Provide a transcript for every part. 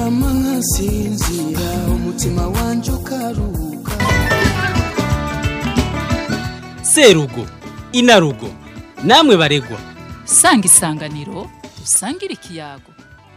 nkaryama nkasinzira umutima wanje ukaruhuka serugo inarugo namwe baregwa sanga isanganiro usangire ikiyago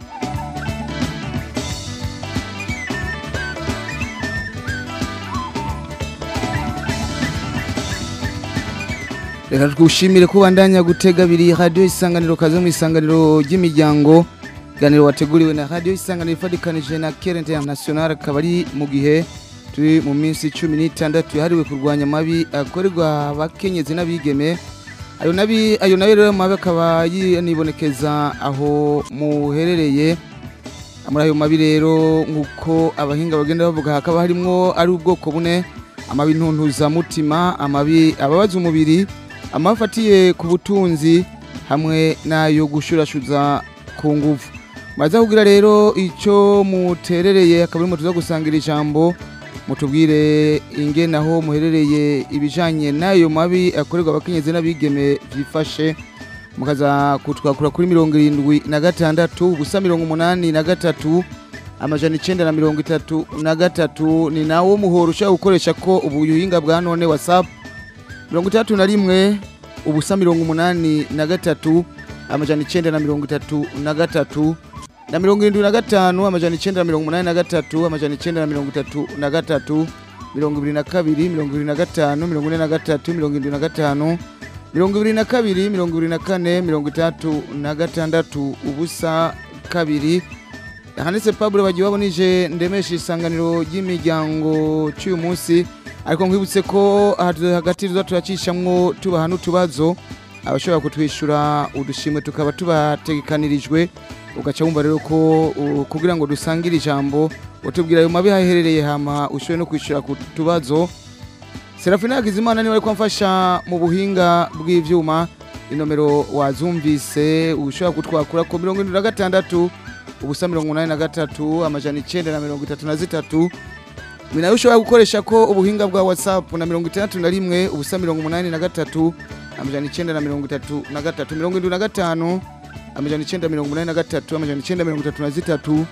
reka twushimire ko bandanya gutega abiri radiyo isanganiro kaze mu isanganiro ry'imiryango iganiro wateguriwe na radiyo isanganiro ifatikanije na kera international akaba ari mu gihe turi mu minsi cumi n'itandatu yahariwe kurwanya amabi akorerwa abakenyezi n'abigeme ayo nabi ayo nayo rero mabi akaba yibonekeza aho muherereye muri ayo mabi rero nk'uko abahinga bagenda bavuga hakaba harimwo ari ubwoko bune amabi ntuntuzamutima amabi ababaza umubiri amafatiye ku butunzi hamwe n'ayo gushurashuza ku nguvu maze kugira rero icyo muterereye akaba arimo tuza gusangira ijambo mutubwire ingene aho muherereye ibijanye n'ayo mabi akorerwa abakenyezi n'abigeme byifashe mukaza kutwakura kuri mirongo irindwi na gatandatu ubusa mirongo umunani na gatatu amajana icenda na mirongo itatu na gatatu ni nawo muhoro ushobora gukoresha ko ubuhinga bwa none whatsapp mirongo itandatu na rimwe ubusa mirongo umunani na gatatu amajana icenda na mirongo itatu na gatatu na mirongo irindwi na gatanu amajana icenda na mirongo umunani na gatatu amajana icenda na mirongo itatu na gatatu mirongo ibiri na kabiri mirongo ibiri na gatanu mirongo ine na gatatu mirongo irindwi na gatanu mirongo ibiri na kabiri mirongo ibiri na kane mirongo itandatu na gatandatu ubusa kabiri handitse pabure bagiye babonije ndemesha isanganiro ry'imiryango cy'uyu munsi ariko nkwibutse ko hagati tuza turacishamwo tubaha n'utubazo abashobora kutwishyura udushimwe tukaba tubategekanirijwe ugaca wumva rero ko uh, kugira ngo dusangire ijambo utubwira ayo mabi haherereye hama ushoboye no kwishyura ku tubazo serafina hakizimana niwe ariko amfasha mu buhinga bw'ivyuma inomero wazumvise ushobora kutwakura ko mirongo irindwi na gatandatu ubusa mirongo umunani na gatatu amajana icenda na mirongo itatu na zitatu ni nayo ushobora gukoresha ko ubuhinga bwa whatsapp na mirongo itandatu na rimwe ubusa mirongo umunani na gatatu amajana icenda na mirongo itatu na gatatu mirongo irindwi na gatanu amajana icenda mirongo umunani na gatatu amajana icenda mirongo itatu na zitatu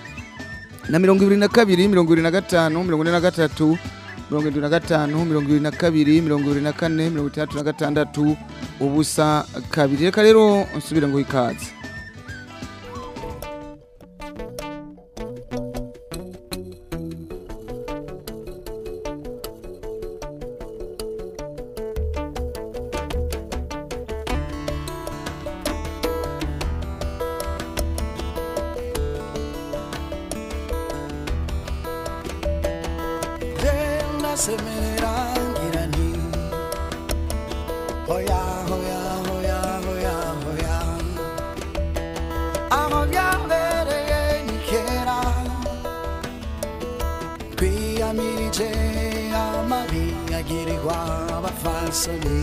na mirongo ibiri na kabiri mirongo ibiri na gatanu mirongo ine na gatatu mirongo irindwi na gatanu mirongo ibiri na kabiri mirongo ibiri na kane mirongo itandatu na gatandatu ubusa kabiri reka rero nsubire ngo ikaze Tenda semerera ngira nti Hoya hoya hoya hoya hoya Aho byabereye ni kera Twiyamirije amabi agirirwa abafasoni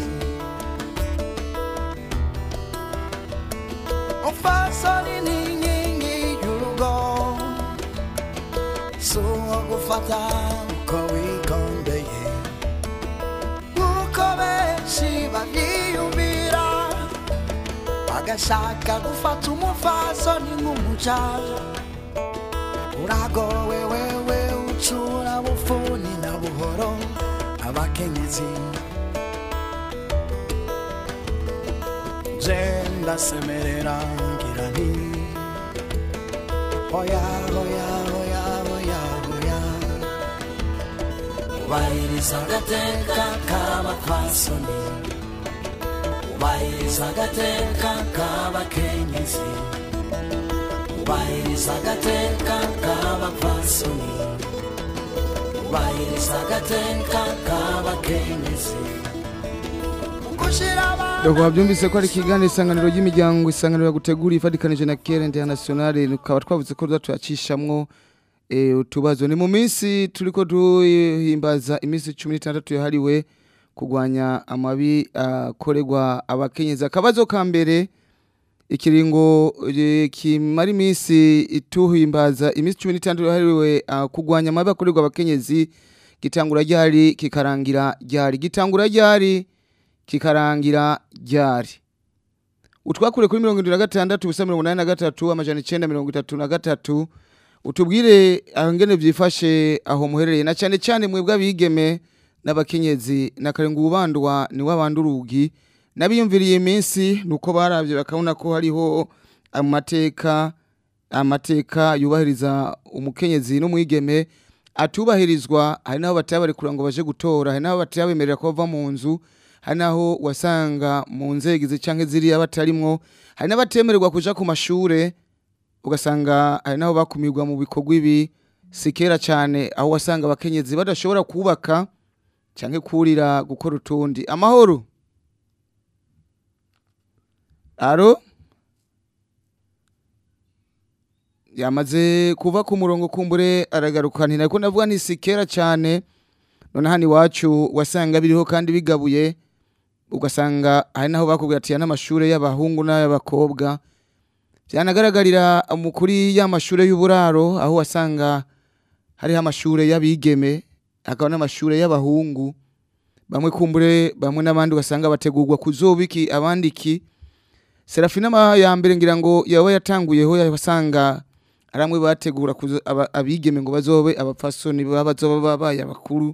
Umfasoni ni inkingi y'urugo so gufata uko wikondeye nk'uko benshi babyiyumvira bagashaka gufata umufasoni nk'umucaja uragowe wewe ucura bufuni na buhoro abakenyezi je ndasemerera ngira nti hoya hoya hoya hoya hoya ubahiriza agateka k'abapfasoni ubahiriza agateka k'abakenyezi ubahiriza agateka k'abapfasoni ubahiriza agateka k'abakenyezi gushyira abantu Dogo wabyumvise ko ari ikiganiro isanganiro ry'imiryango isanganiro yagutegura ifatikanije na Kera International tukaba twavuze ko tuzacishamwo eh, utubazo ni mu minsi turiko duhimbaza iminsi 16 yahariwe kugwanya amabi akorerwa abakenyezi akabazo ka mbere ikiringo eh, kimara iminsi ituhimbaza iminsi 16 yahariwe ah, kugwanya amabi akorerwa abakenyezi gitangura ryari kikarangira ryari gitangura ryari kikarangira ryari utwakure kuri mirongo irindwi na gatandatu ubusa mirongo inani na gatatu amajana icenda mirongo itatu na gatatu utubwire aho ngene byifashe aho muherereye na cyane cyane mwebwe abigeme n'abakenyezi na karenga ubandwa ni wabandi urugi nabiyumviriye iminsi nuko barabye bakabona ko hariho amateka amateka yubahiriza umukenyezi n'umwigeme atubahirizwa hari n'aho batabarekura ngo baje gutora hari n'aho batabemerera ko bava mu nzu hari n'aho wasanga mu nzego izi cyangwa ziriya batarimwo hari n'abatemererwa kuja ku mashure ugasanga hari n'aho bakumirwa mu bikorwa ibi si kera cyane aho wasanga abakenyezi badashobora kubaka cyangwa kurira gukora utundi amahoro aro yamaze kuva ku murongo kumbure aragaruka ntinako navuga nti si kera cyane none hano iwacu wasanga biriho kandi bigabuye ugasanga hari n'aho bakubwira ati aya n'amashuri y'abahungu n'ay'abakobwa byanagaragarira mu kuri ya mashuri y'uburaro aho wasanga hariho amashuri y'abigeme hakaba n'amashuri y'abahungu bamwe kumbure bamwe n'abandi ugasanga bategurwa kuzobiki abandi iki serafina ma ya mbere ngira ngo yaba yatanguyeho yasanga ari amwe bategura kuzo- aba- abigeme ngo bazobe abapfasoni baba bazoba babaye abakuru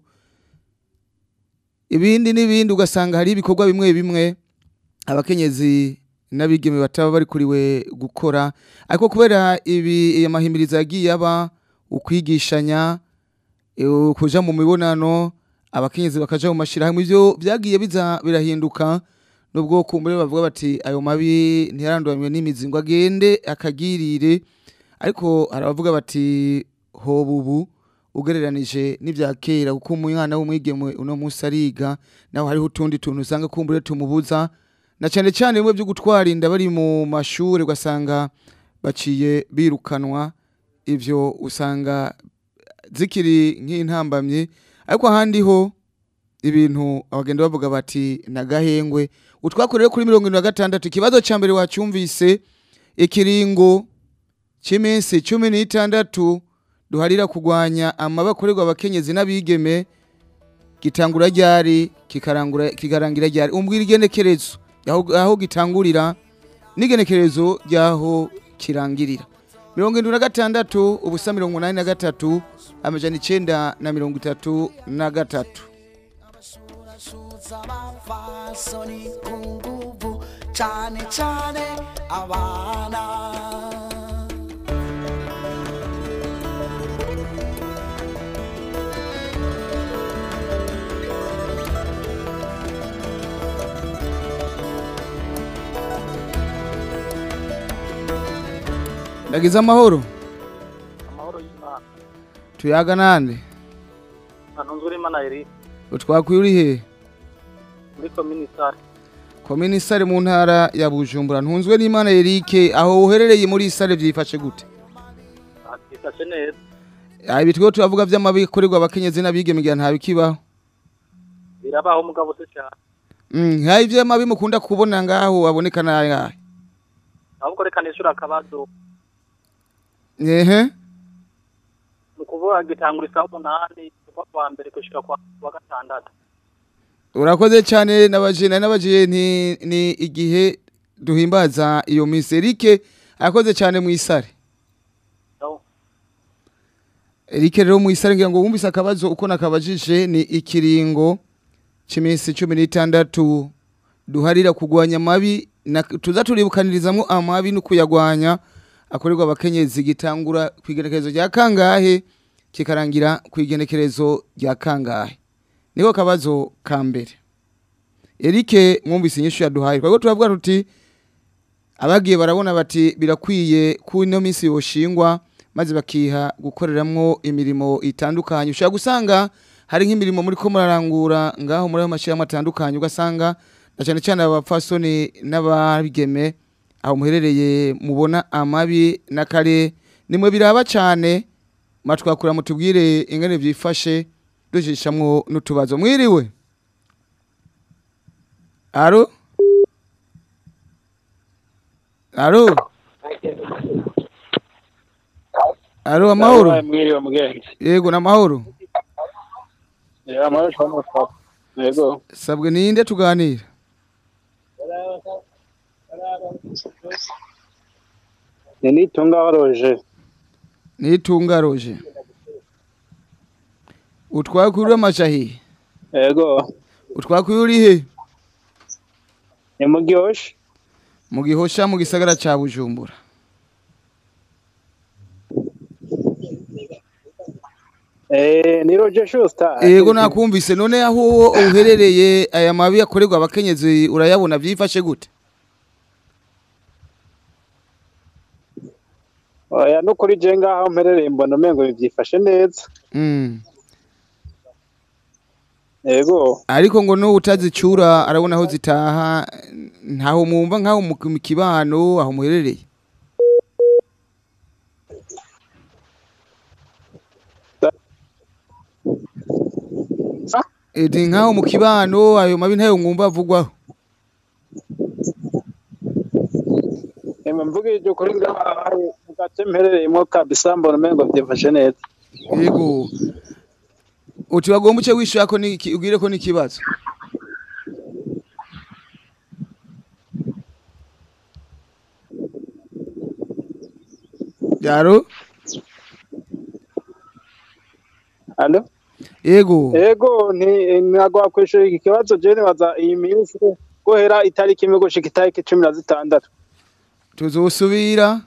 ibindi n'ibindi ugasanga hari ibikorwa bimwe bimwe abakenyezi n'abigeme bataba bari kuriwe gukora ariko kubera ibi iyo mahimirizo yagiye aba ukwigishanya eh, kuja mu mibonano abakenyezi bakaja mu mashirahamwe ivyo byagiye biza birahinduka nubwo kumbure bavuga bati ayo mabi ntiyaranduramye n'imizi ngo agende akagirire ariko hari abavuga bati hoba ubu ugereranije n'ibya kera kuko umwana w'umwigeme uno munsi ariga naho hariho utundi tuntu usanga kumbure tumubuza na cyane cyane bimwe byo gutwara inda bari mu mashuri ugasanga baciye birukanwa ivyo usanga zikiri nk'intambamye ariko ahandi ho ibintu abagenda bavuga bati nagahengwe utwakoreye kuri mirongo irindwi na gatandatu ikibazo cya mbere wacyumvise ikiringo cy'iminsi cumi n'itandatu duharira kurwanya amabi akorerwa abakenyezi n'abigeme gitangura ryari kikarangura kikarangira ryari umbwira igenekerezo aho aho gitangurira n'igenekerezo ry'aho kirangirira mirongo irindwi na gatandatu ubusa mirongo inani na gatatu amajana icenda na mirongo itatu na gatatu Shurashutsa abafasoni ku nguvu cane cane abana ndagize amahoro amahoro y'imana tuyaga nande ntunzwe n'imana eri utwakwiye uri he muri kominisare komini sare mu ntara ya bujumbura ntunzwe n'imana erike aho uherereye muri sare byifashe gute bifashe neza Ah, ibi twiho turavuga vy'amabi akorerwa abakenyezi n'abigeme igihe ntabikibaho birabaho umugabo se cyane Mm, hari ivy'amabi mukunda kubona ngaho aboneka nayahe ahubwo reka nishura akabazo ehe ni ukuvuga gitangura isaha umunani kuva kwa mbere gushika kwa kwa gatandatu urakoze cyane nabajene nabajiye ni, ni igihe duhimbaza iyo misi erike arakoze cyane mu isare No. erike rero mu isare ngira ngo wumvise akabazo uko nakabajije ni ikiringo cy'iminsi cumi n'itandatu duharira kugwanya amabi na- tuza turibukanirizamo amabi no kuyagwanya akorerwa abakenyezi gitangura ku igenekerezo rya kangahe kikarangira ku igenekerezo rya kangahe niko kabazo ka mbere erike mwumvise inyishu yaduhaye twebwe turavuga tuti abagiye barabona bati birakwiye ko ino minsi yoshingwa maze bakiha gukoreramwo imirimo itandukanye ushobora gusanga hari nk'imirimo muri ko murarangura ngaho muri ayo mashyirahamwe atandukanye ugasanga na cyane cyane abapfasoni n'ababigeme aho muherereye mubona amabi n'akare nimwe biraba cyane matwakura mutubwire ingene byifashe dujishamwo n'utubazo mwiriwe aro aro aro amahoro mwiriwe mugenzi yego n'amahoro Eh, amahoro cyane mutwapa yego sabwe ninde tuganira ni nitunga waroje nitunga roje utwakuri amajahi Ego. utwakuri uri he Ni mu Gihosha. mu gihosha mu gisagara ca bujumbura Eh, ni Roger Schuster. yego nakumvise none aho uherereye aya mabi akorerwa abakenyezi urayabona vyifashe gute Oya no kuri je ngaho mperereye mbona umengo bivyifashe neza. Mm. Ego. ariko ngo no utazicura arabona aho zitaha ntaho mwumva nkaho mu mu kibano aho muherereye eti nkaho mu kibano ayo mabi ntayo mwumva avugwaho Ema mvuga iryo kuri ngaho mu gace mperereyemo kabisa mbona umengo vyifashe neza. yego uti bagomba uce wishura ko ni ubwire ko ni ikibazo yaro Allo? yego Ego ni nagwa kwishura iki kibazo je nibaza iyi minsi guhera itariki imwe gushika itariki cumi na zitandatu. tuzosubira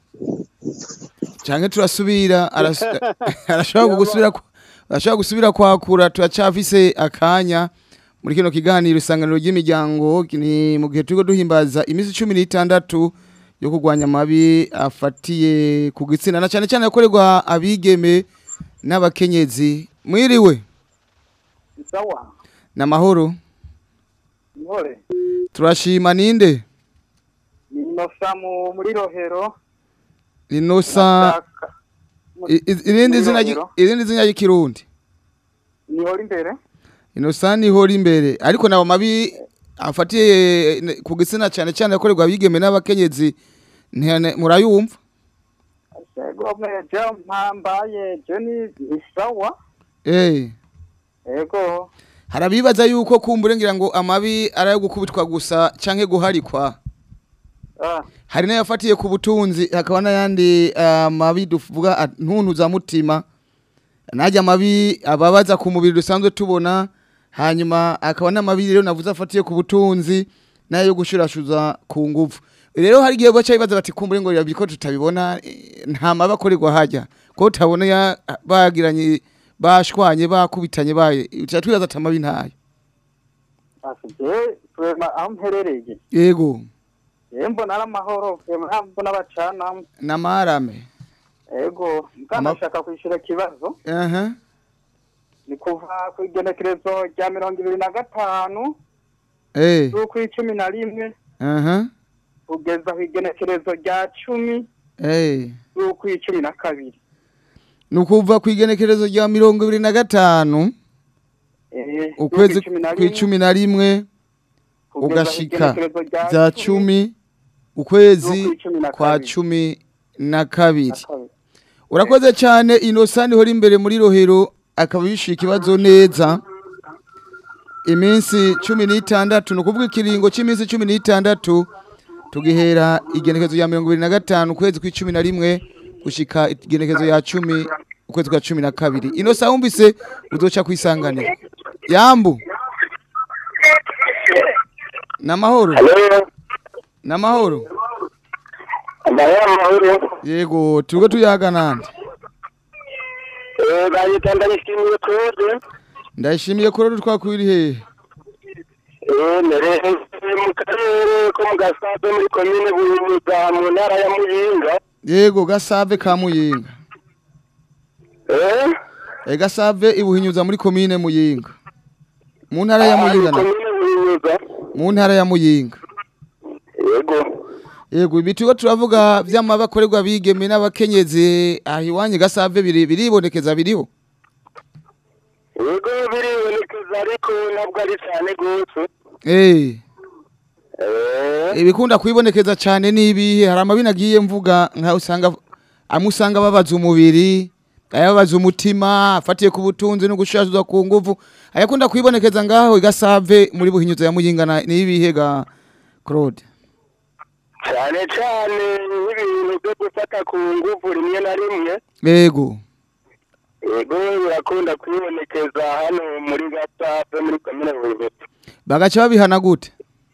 canke turasubira aras- arashobora gusubira ku- arashobora gusubira kwakura turacafise akanya muri kino kiganiro isanganiro ry'imiryango ni mu gihe turiko duhimbaza iminsi cumi n'itandatu yo kurwanya amabi afatiye ku gitsina na cane cane yakorerwa abigeme n'abakenyezi mwiriwe Sawa. n'amahoro Ntore. turashima ninde Inosa mu muri Rohero. rinosa i- i- irindi zina ry- Rohero. irindi zina ry'ikirundi Nihora imbere. inosani ihora imbere ariko nawo mabi afatiye ne- ku gitsina cyane cyane yakorerwa abigeme n'abakenyezi ntihane- murayumva Ego meje mpambaye je ni ni sawa. eh Ego. hari abibaza yuko kumbure ngira ngo amabi ari ayo gukubitwa gusa canke guharikwa Ah. hari n'ayafatiye ku butunzi hakaba n'ayandi ah, mabi tuvuga ah, ntuntu za mutima najya amabi ababaza ku mubiri dusanzwe tubona hanyuma akaba n'amabi rero navuze afatiye ku butunzi n'ayo gushurashuza ku nguvu rero hari igihe baca bibaza bati kumbure ngo birabiko tutabibona eh, nta mabi akorerwa hajya ko utabona ya- bagiranye bashwanye bakubitanye baye tuba twibaza ati amabi ntayo Asije twema aho mperereye. yego Yembo naramahoro, yembo n'abacana. n'amarame Ego, Ama- mkanashaka kwishura kibazo. aha Ni kuva ku igenekerezo rya mirongo ibiri na gatanu eh z'ukw'icumi na rimwe aha kugeza ku igenekerezo rya cumi eh z'ukw'icumi na kabiri. ni ukuva ku igenekerezo rya mirongo ibiri na gatanu Eh, ukwezi z'ukw'icumi na ku rimwe, icumi na rimwe kugeza ku ugashika igenekerezo rya za cumi ukwezi z'ukw'icumi na kwa kabiri. cumi na na kabiri kabiri. urakoze cyane inosani ihora imbere muri rohero akaba yishyuye ikibazo neza iminsi cumi n'itandatu ni ukuvuga ikiringo cy'iminsi cumi n'itandatu tugihera igenekezo rya mirongo ibiri na gatanu ukwezi kw'icumi na rimwe gushika igenekezo ya cumi ukwezi kwa cumi na kabiri inosa wumvise uzoca kwisanganira yambu n'amahoro n'amahoro Amahoro amahoro. yego turiko tuyaga nande Eh, bayita ndayishimiye Claude. ndayishimiye ko rero twakwiri hehe Eh, nereye mu karere ko mu Gasabe muri komine Buhinyuza mu ntara ya Muyinga. yego gasave ka muyinga Eh? e gasave ibuhinyuza muri komine muyinga mu ntara ya muyinga na komine Buhinyuza. mu ntara ya muyinga Yego. yego ibi turiko turavuga vy'amabi akorerwa abigeme n'abakenyezi aha iwanyu gasave biri biribonekeza biriho Yego biribonekeza ariko ntabwo ari cyane gose. eh Eh? ibikunda kwibonekeza cyane n'ibihe hari amabi nagiye mvuga nka usanga amwe usanga babaza umubiri ayababaza umutima afatiye ku butunzi no gushashuzwa ku nguvu ayakunda kwibonekeza ngaho igasave muri buhinyuza ya muyinga na- n'ibihe ga Claude cyane cyane nk'ibintu byo gufata ku ngufu rimwe na rimwe yego yego birakunda kwibonekeza hano muri gasave muri komine buyobozi bagaca babihana gute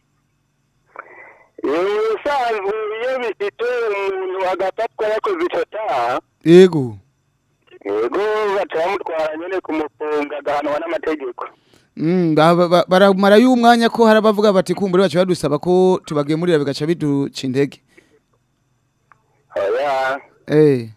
ubusanzwe iyo bifite umuntu agafatwa yakoze icyo cyaha yego yego baca bamutwara nyine kumufunga agahanwa n'amategeko Mm, ba- ba- ba- baramara y'umwanya ko hari abavuga bati kumbure baca badusaba ko tubagemurira bigaca biduca intege oya Eh.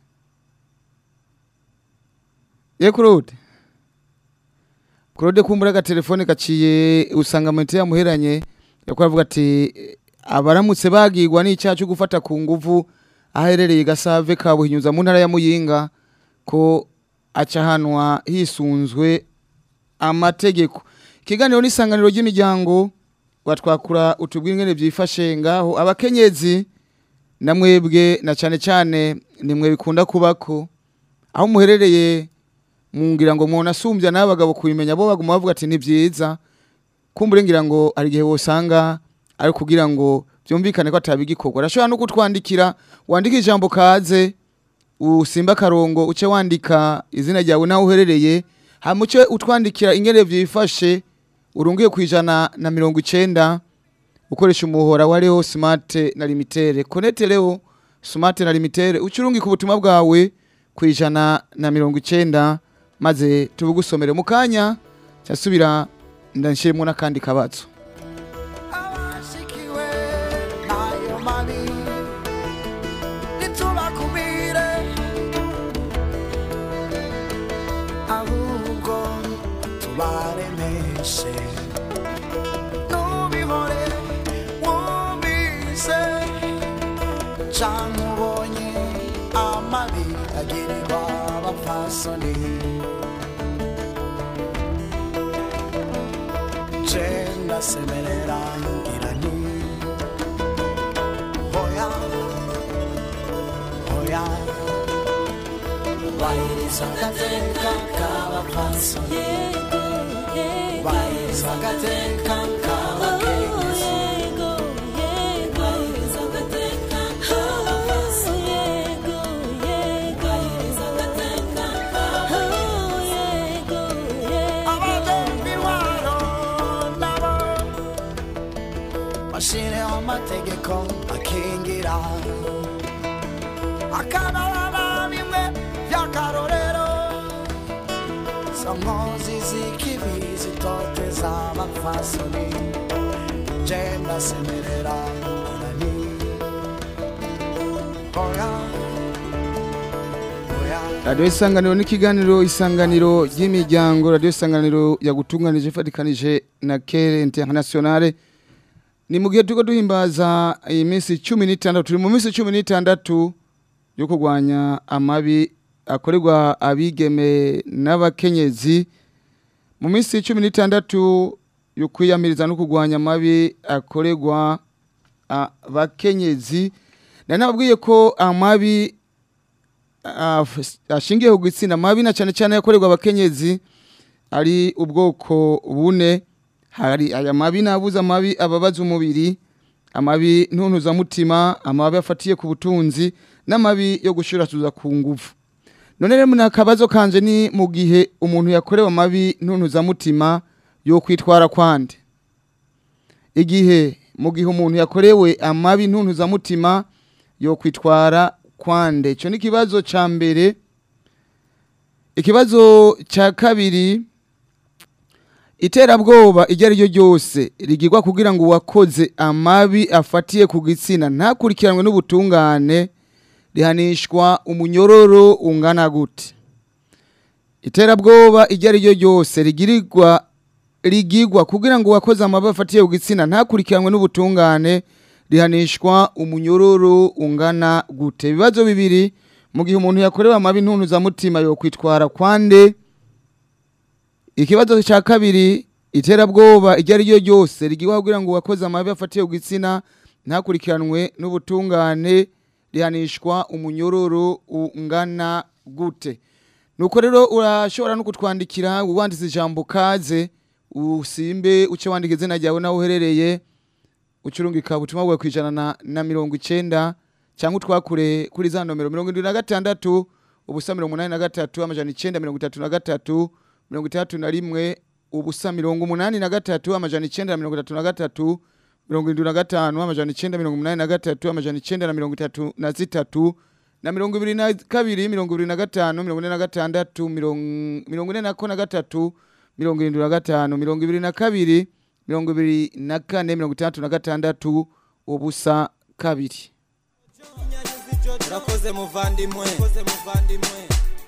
Ye Claude. Claude kumbura agatelefone gaciye usanga mu yamuheranye yakora avuga ati eh, abaramutse bagirwa n'icyaha cyo gufata ku nguvu aherereye gasave kabuhinyuza mu ntara ya Muyinga ko acahanwa hisunzwe amategeko ikiganiro n'isanganiro ry'imiryango watwakura utubwira ingene byifashe ngaho abakenyezi na mwebwe na cyane cyane nimwe bikunda kubako aho muherereye mungira ngo umuntu asumbya n'abagabo kubimenya bo baguma bavuga ati ni byiza kumbure ngira ngo hari igihe wosanga ari kugira ngo byumvikane ko atabigikorwa arashobora no kutwandikira wandika ijambo kaze usimba akarongo uce wandika izina ryawe naho uherereye hama uce utwandikira ingene byifashe urungiye ku ijana na mirongo icenda ukoresha umuhora wa Leo Smart na Limitere. Connect Leo Smart na Limitere ucurungi ku butumwa bwawe ku ijana na mirongo icenda maze tubugusomere mu kanya cyasubira ndanshiremo n'akandi kabazo. abashikiwe n'ayo mabi ntitubakumire ahubwo tubaremeshe nubihore wumvise canke ubonye amabi agirirwa abapfasoni Cenda semerera ngira nti Hoya Hoya Wahiriza agateka k'abapfasoni Wahiriza agateka k'abakenyezi Abagomba intwaro nabo Bashireho amategeko akingira Akababa bimwe by'akarorero Izo nkozi z'ikibi zitoteza abapfasoni Jenda semerera nani Hoya Hoya Radio Isanganiro n'ikiganiro isanganiro ry'imiryango Radio Isanganiro yagutunganije fatikanije na Kere Internationale ni mu gihe turiko duhimbaza iyi minsi 16 turi mu minsi 16 yo kurwanya amabi akorerwa abigeme n'abakenyezi mu minsi 16 yo kwiyamiriza no kurwanya amabi akorerwa abakenyezi nari nababwiye ko amabi af- ashingiye ku gitsina amabi na cyane cyane yakorerwa abakenyezi ari ubwoko bune hari aya mabi nabuze amabi ababaza umubiri amabi ntuntuzamutima amabi afatiye ku butunzi n'amabi yo gushuratuza ku nguvu none rero ni akabazo kanje ni mu gihe umuntu yakorewe amabi ntuntuzamutima yo kwitwara kwande igihe mu gihe umuntu yakorewe amabi ntuntuzamutima yo kwitwara kwande icyo ni ikibazo cya mbere ikibazo cya kabiri iterabwoba iryo ari ryo ryose rigirwa kugira ngo uwakoze amabi afatiye ku gitsina ntakurikiranwe n'ubutungane rihanishwa umunyororo ungana gute iterabwoba iryo ari ryo ryose rigirirwa rigirwa kugira ngo uwakoze amabi afatiye ku gitsina ntakurikiranwe n'ubutungane rihanishwa umunyororo ungana gute ibibazo bibiri mu gihe umuntu yakorewe amabi ntuntuzamutima yo kwitwara kwande ikibazo cya kabiri iterabwoba iryo ari ryo ryose rigirwa kugira ngo uwakoze amabi afatiye ku gitsina ntakurikiranwe n'ubutungane rihanishwa umunyororo ungana gute nuko rero urashobora no kutwandikira wanditse ijambo kaze usimbe uce wandika izina ryawe nawe uherereye ucurungika ubutumwa bwawe kwijana na, na mirongo icenda cyangwa utwakure kuri za nomero mirongo indwi na gatandatu ubusa mirongo umunani na gatatu amajana icenda mirongo itatu na gatatu mirongo itandatu na rimwe ubusa mirongo umunani na gatatu amajana icenda na mirongo itatu na gatatu mirongo indwi na gatanu amajana icenda mirongo umunani na gatatu amajana icenda na mirongo itatu na zitatu na mirongo ibiri na kabiri mirongo ibiri na gatanu mirongo ine na gatandatu mirongo mirongo ine na ko na gatatu mirongo irindwi na gatanu mirongo ibiri na kabiri mirongo ibiri na kane mirongo itandatu na gatandatu ubusa kabiri urakoze muvandimwe urakoze muvandimwe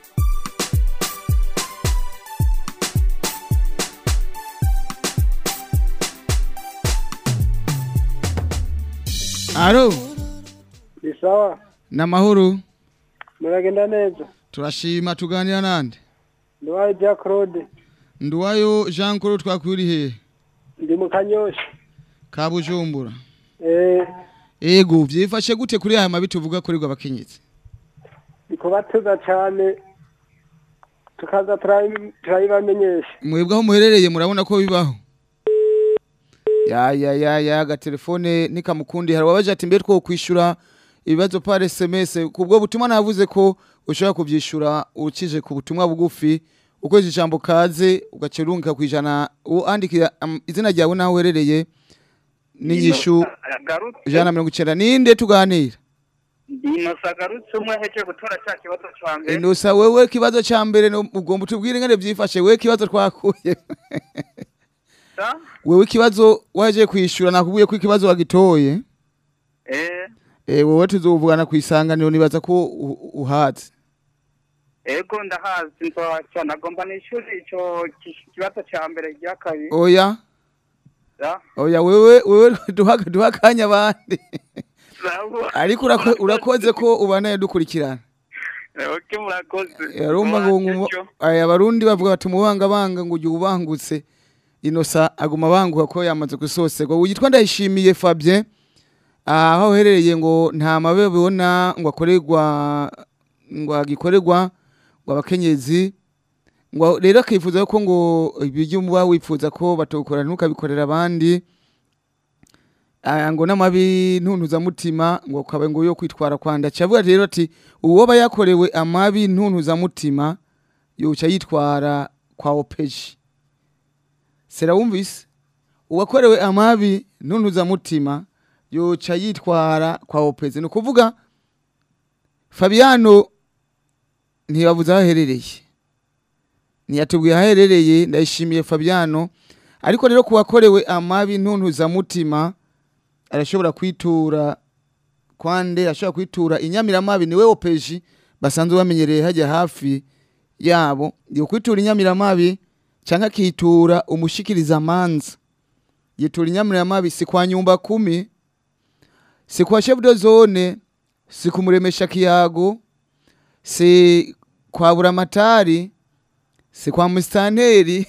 aro ni sawa ni amahoro muragenda neza turashima tuganira nande ndiwaye bya claude nduwayo jean claude twakwiri hehe ndi mu kanyosha ka bujumbura eh ego vyifashe gute kuri aya mabi tuvuga kurirwa abakenyezi bikubatuza cyane tukaza turayi- turayibamenyesha mwebwe aho muherereye murabona ko bibaho ya ya ya ya agatelefone nikamukundi hari wabaje ati mbere two kwishura ibibazo par SMS kubwo butumwa navuze ko ushobora kuvyishura ukije ku butumwa bugufi ukoze ijambo kaze ugacerunka kwijana uandikira um, izina ryawe naho uherereye n'inyishu ijana na mirongo icenda ninde tuganira inosa agarutse umwe ahejeje gutora cya kibazo cya mbere Inosa wewe kibazo ca mbere no- ugomba utubwire ngene vyifashe wewe kibazo twakuye sa wewe ikibazo waje kwishura nakubwiye ko ikibazo wagitoye eh eh wowe tuzovugana ku isanganiro nibaza ko u- uhazi ego ndahazi nzoca nagomba n'ishuri ico ki- kibazo cya mbere rya kabiri oya sa oya wewe wewe duha duha akanya abandi sawa ariko urako- urakoze ko ubanaye dukurikirana oke murakoze yarumva ngo ngo- Mwaje aya barundi bavuga bati mubanga banga ngo ujye ubangutse inosa aguma banguka ko yamaze gusoserwa witwa ndayishimiye Fabien aho uherereye ngo nta mabe bibona ngo akorerwa ngo agikorerwa ngo abakenyezi ngo rero akifuza ko ngo ibyo muba wifuza ko batokora ntukabikorera abandi aya ngo n'amabi ntuntuzamutima ngo ukaba ngo yo kwitwara kwanda cyavuga rero ati uwoba yakorewe amabi ntuntuzamutima yoca yitwara kwa opeji sera wumvise uwakorewe amabi ntuntuzamutima yoca yitwara kwa opeji ni ukuvuga fabiano ntibavuze aho aherereye ntiyatubwiye aho aherereye ndayishimiye fabiano ariko rero ku wakorewe amabi ntuntuzamutima arashobora kwitura kwande ashobora kwitura inyamiramabi niwe opeji basanzwe bamenyereye hajya hafi yabo yo kwitura inyamiramabi cyangwa akitura umushikiriza amanza yitura inyamiramabi si kwa nyumba kumi si kwa chef de zone si kumuremesha kiyago si kwa buramatari si kwa musitanteri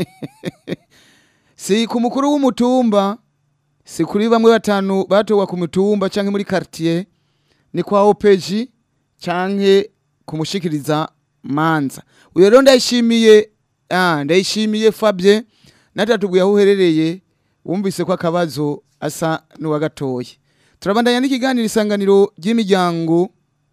si ku mukuru w'umutumba si kuri bamwe batanu batowa ku mutumba canke muri quartier ni kwa opeji canke kumushikiriza manza uyo rero ndayishimiye ah ndayishimiye Fabien natatubwiye aho uherereye wumvise ko akabazo asa n'uwagatoye turabandanya n'ikiganiro isanganiro ry'imiryango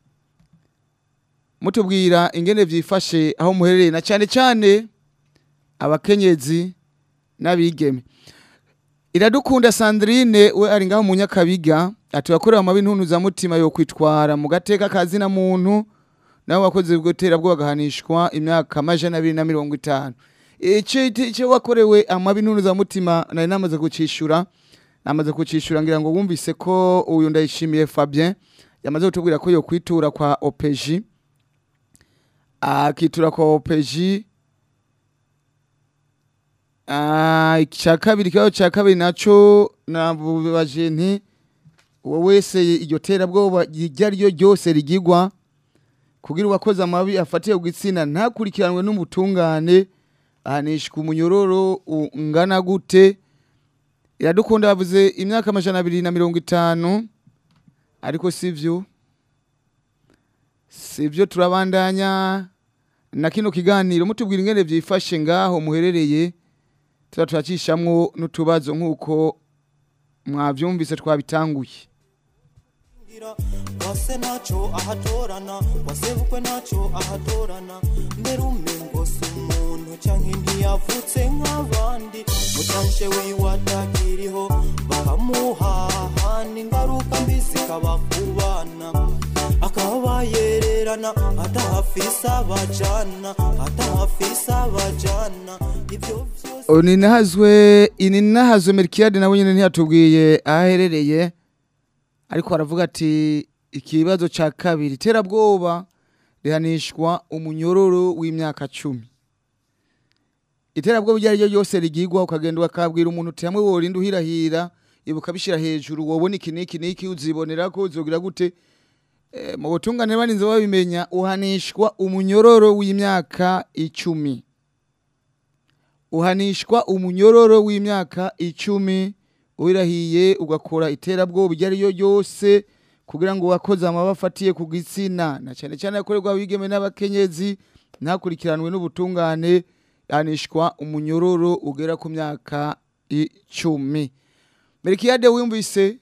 mutubwira ingene vyifashe aho muherereye na cane cane abakenyezi n'abigeme iradukunda sandrine we ari ngaho mu nyakabiga ati wakorewe amabi ntuntuzamutima yo kwitwara mu gateka kazina muntu nawe wakoze bw'iterabwoba agahanishwa imyaka amajana abiri na mirongo itanu icyo icyo wakorewe amabi ntuntuzamutima nari namaze kucishura namaze kucishura ngira ngo wumvise ko uyu ndayishimiye Fabien yamaze kutubwira ko yo kwitura kwa opeji akitura kwa opeji Ah, icya kabiri ikibazo cya kabiri nacyo nabubaje nti uwo wese iryo terabwoba iryo ari ryo ryose rigigwa kugira uwakoze amabi afatiye ku gitsina ntakurikiranwe n'umutungane ahanishwa umunyororo ungana gute iradukunda bavuze imyaka amajana abiri na mirongo itanu ariko si byo si byo turabandanya na kino kiganiro mutubwira ingene byifashe ngaho muherereye tuba turacishamwo n'utubazo nk'uko mwavyumvise twabitanguye wase ntacyo ahatorana wasebukwe ntacyo ahatorana mbere umengo si umuntu cyangwa ntiyavutse nk'abandi mutanshe wiwe atakiriho bakamuhahana ingaruka mbi zikaba ku bana akaba yererana atahafise abajana atahafise abajana ibyo byose ninahazwe ininahazwe Melchiade nawe nyene ntiyatubwiye aho aherereye ariko aravuga ati ikibazo ca kabiri terabwoba rihanishwa umunyororo w'imyaka cumi iterabwoba iryo ari ryo ryose rigigwa ukagenda ukabwira umuntu uti hamwe worinda uhirahira ibuka bishira hejuru wobona iki n'iki n'iki uzibonera ko uzogira gute Eh, mu butungane barinze babimenya uhanishwa umunyororo w'imyaka icumi uhanishwa umunyororo w'imyaka icumi wirahiye ugakora iterabwoba iryo ari ryo ryose kugira ngo wakoze amaba afatiye ku gitsina na cyane cyane yakorerwa abigeme n'abakenyezi ntakurikiranwe n'ubutungane yanishwa umunyororo ugera ku myaka icumi merikiyade wumvise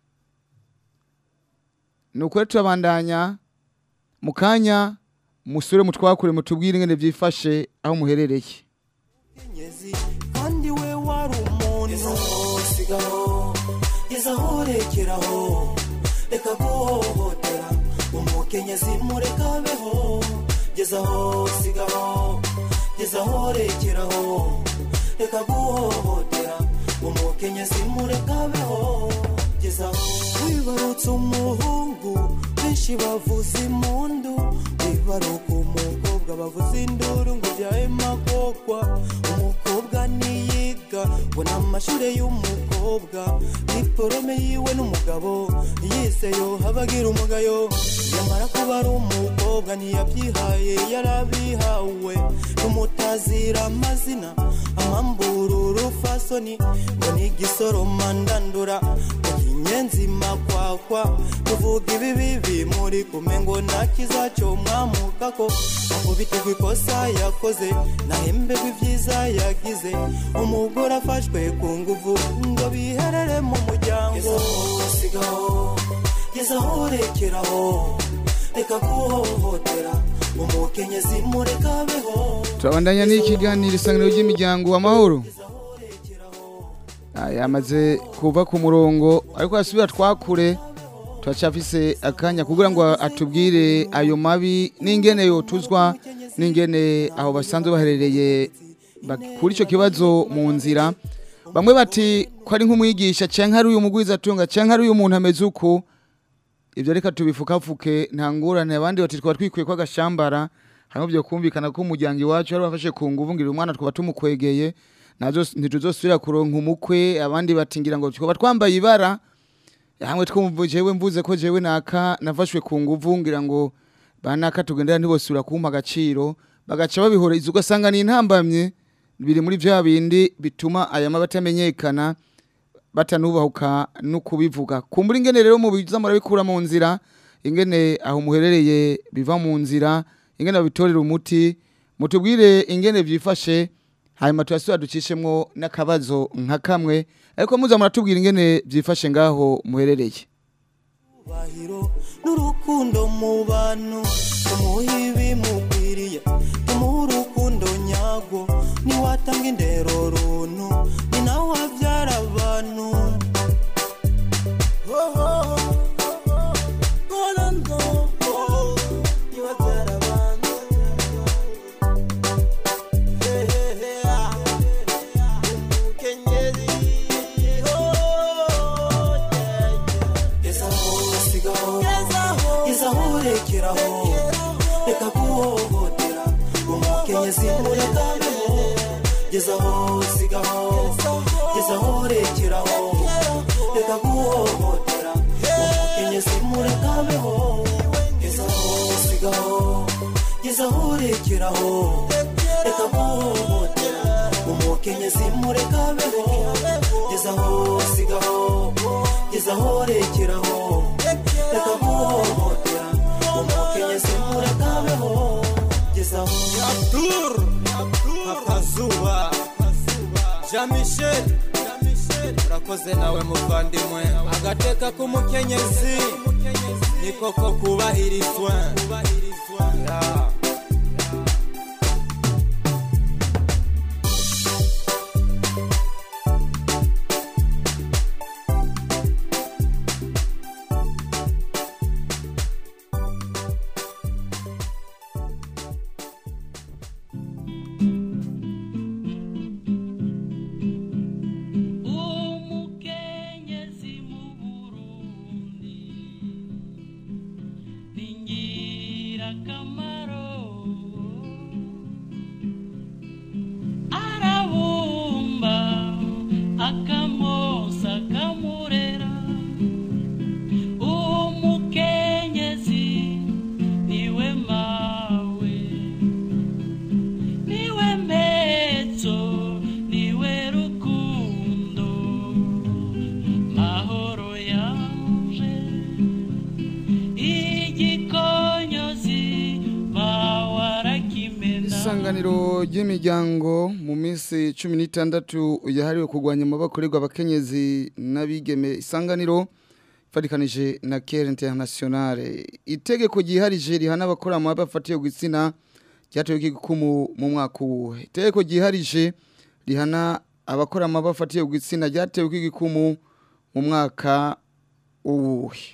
ni ukuri turabandanya mu kanya musore mutwakure mutubwire ingene byifashe aho muherereye umukenyezi kandi we wari umuntu sigaho gezaho rekeraho reka guhohotera umukenyezi mureka abeho gezaho sigaho gezaho rekeraho reka guhohotera umukenyezi mureka abeho gezaho wibarutse umuhungu benshi bavuza impundu wibaruka umukobwa bavuza induru ngo byahe magogwa umukobwa niyiga ngo ni amashure y'umukobwa diporome yiwe n'umugabo yize yo habagira umugayo yamara kuba ari umukobwa ntiyabyihaye yarabihawe n'umutazira amazina amamburu rufasoni ngo ni igisoroma ndandura ngo kinyenzi makwakwa tuvuga ibibi bimuri kume ngo nakiza cyo mwamukako akubitirwa ikosa yakoze nahembegwa ibyiza yagize umugore afashwe ku nguvu ngo biherere mu muryango sigaho gezaho rekeraho reka guhohotera umukenyezi mureka abeho turabandanya n'ikiganiro isanganiro ry'imiryango amahoro Ah, yamaze kuva ku murongo ariko yasubira twakure turacafise akanya kugira ngo atubwire ayo mabi n'ingene yotuzwa n'ingene aho basanzwe baherereye ba- kuri icyo kibazo mu nzira bamwe bati ko ari nk'umwigisha canke ari uyu mugwizatunga canke ari uyu muntu ameze uku ibyo reka tubifukafuke nta ngorane abandi bati twaba twikwiye ko agashambara hanyuma byo kumvikana ko umuryango iwacu ari bafashe ku nguvu ngira umwana twaba tumukwegeye nazo ntituzosubira kuronka umukwe abandi bati ngira ngo twaba twambaye ibara hamwe twumva jewe mvuze ko jewe naka nafashwe ku nguvu ngira ngo banaka tugendera ntibosubira kumpa agaciro bagaca babihoreza ugasanga ni intambamye biri muri bya bindi bituma aya maba atamenyekana batanubahuka no kubivuga kumbura ingene rero mubiza murabikura mu nzira ingene aho muherereye biva mu nzira ingene babitorera umuti mutubwire ingene byifashe hanyuma turasubira ducishemwo n'akabazo nka kamwe ariko muza muratubwira ingene byifashe ngaho muherereye bahiro n'urukundo mu bantu tumuha ibimukwiriye tumuha urukundo nyarwo niwatanga indero runtu ni nawe wabyara abantu niwabyara abantu gezaho sigaho gezaho rekeraho reka guhohotera umukenyezi mureka abeho gezaho sigaho gezaho rekeraho reka guhohotera umukenyezi mureka abeho gezaho sigaho gezaho rekeraho reka guhohotera umukenyezi mureka abeho gezaho sigaho gezaho rekeraho reka guhohotera umukenyezi mureka abeho gezaho Abdur Papa Zuba Jean Michel urakoze nawe muvandimwe agateka k'umukenyezi ni koko kubahirizwa Ya. umukenyezi mu burundi ni ingirakamaro arabumba akamosa akamurera umukenyezi niwe mawe niwe mpezo niwe rukundo mahoro yanje igikonyozi bawarakimena isanganiro ry'imiryango mu minsi cumi n'itandatu yahariwe kurwanya amabakorerwa abakenyezi n'abigeme isanganiro ifatikanije na kere internationale itegeko ryiharije rihana abakora amababa afatiye gitsina ryatewe igikumu mu mwaka uwuhe itegeko ryiharije rihana abakora amababa afatiye gitsina ryatewe igikumu mu mwaka uwuhe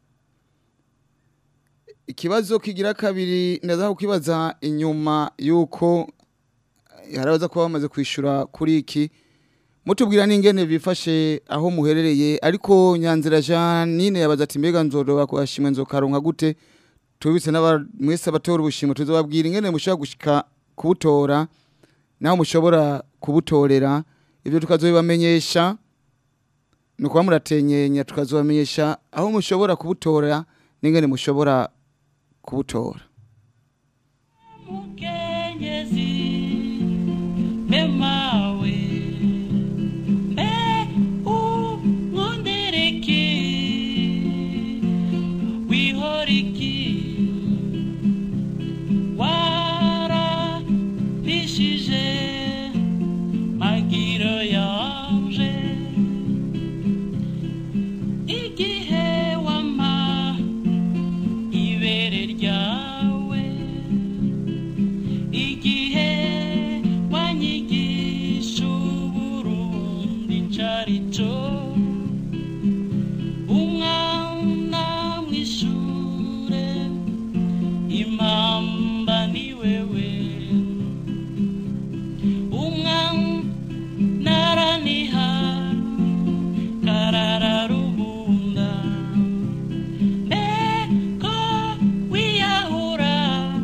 ikibazo kigira kabiri ndaza kukibaza inyuma yuko harabaza kuba bamaze kwishyura kuri iki mutubwira n'ingene bifashe aho muherereye ariko nyanzira janine yabaza ati mbega nzoroba kuhashimwe nzokaronka gute tubitse n'aba- mwese abatora ubushimwe tuzababwira ingene mushobora gushika kubutora naho mushobora kubutorera ibyo tukazobibamenyesha ni ukuba muratenyenya tukazobamenyesha aho mushobora kubutora n'ingene mushobora kubutora mukenyezi memawe mbe umwondereki wihoriki warapishije magiro yanje igihe wama ibere ryawe igihe wanyigisha uburundi carico umwana mwishure impamba ni wewe umwana araniha karararubunda mbeko wiyahura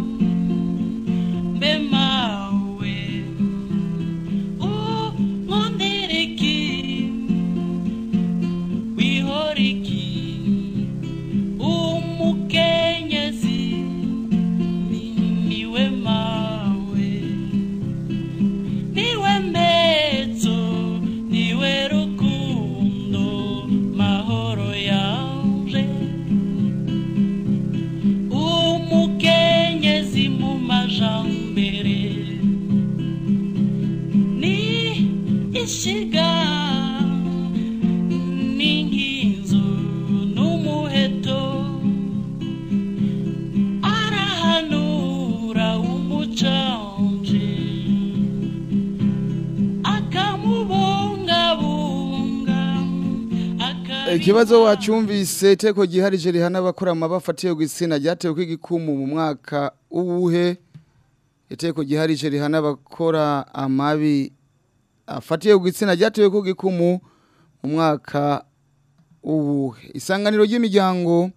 mbe mawe unkondereki wihoriki umukenyezi ni- niwe mawe niwe mbezo niwe rukundo mahoro yanje umukenyezi mu majambere ni ishiga n'inkinzo n'umuheto arahanura umucanje akamubungabunga ikibazo wacyumvise iteko giharije rihana abakora amababa afatiye gitsina ryatewe ko igikumu mu mwaka uwuhe iteko giharije rihana abakora amabi afatiye gitsina ryatewe ko igikumu mu mwaka uwuhe isanganiro ry'imiryango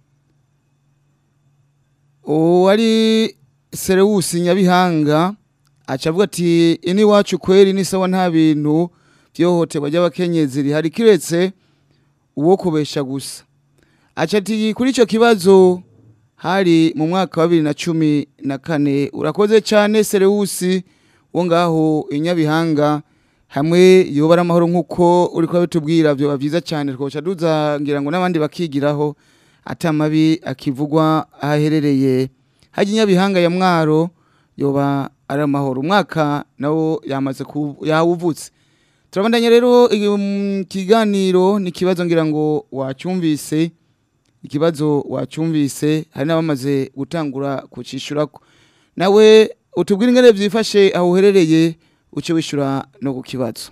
uwari serewusi nyabihanga aca avuga ati ini wacu kweri ni sawa nta bintu byohoterwa ry'abakenyezi rihari kiretse uwo kubesha gusa aca ati kuri icyo kibazo hari mu mwaka wa bibiri na cumi na kane urakoze cyane serewusi wo ngaho i nyabihanga hamwe yobara amahoro nk'uko uri kuba bitubwira byoba byiza cyane twoca duzangira ngo n'abandi bakigiraho atamabi akivugwa aho aherereye hajya inyabihanga ya mwaro yoba ari amahoro umwaka nawo yamaze ku- yawuvutse turabandanya rero igi- mu kiganiro ni ikibazo ngira ngo wacyumvise ikibazo wacyumvise hari n'abamaze gutangura kucishurako nawe utubwire ingene byifashe aho uherereye uce wishyura no ku kibazo